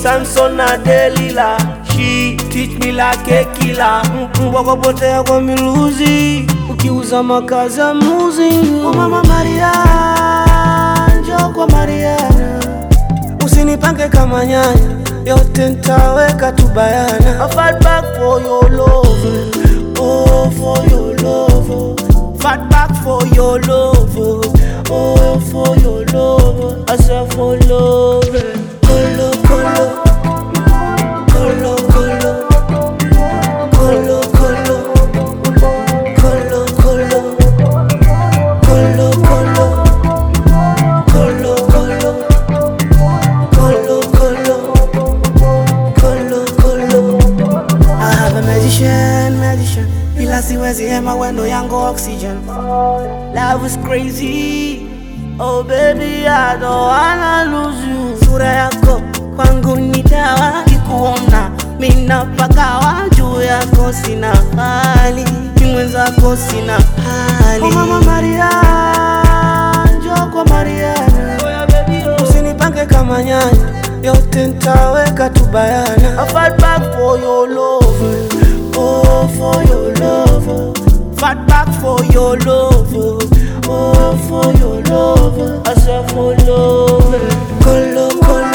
Samson na Delila. She teach me like a killer. Mbwa kapotea kwa miluzi, ukiuza makazi ya mluzi. Oh mama Maria, njoo kwa Mariana, usinipange kama nyanya, yote ntaweka tu bayana. I fight back for your love, oh for your love, fight back for your love, oh for your love, I say for love, kolo kolo. Kolo kolo Kolo kolo Kolo kolo Kolo kolo Kolo kolo Kolo kolo Kolo kolo I have a magician, magician ila siwezi hema wendo yangu oxygen Love is crazy Oh baby I don't wanna lose you Sura yako kwangu ni dawa Kikuona mina pagawa Juu yako sina hali Ni mwenzako sina hali Oh mama Maria Njoo kwa Mariana Usinipange kama nyanya Yote ntaweka tu bayana I fight back for your love Oh for your love Fight back for your love Oh for your love I say for love Kolo kolo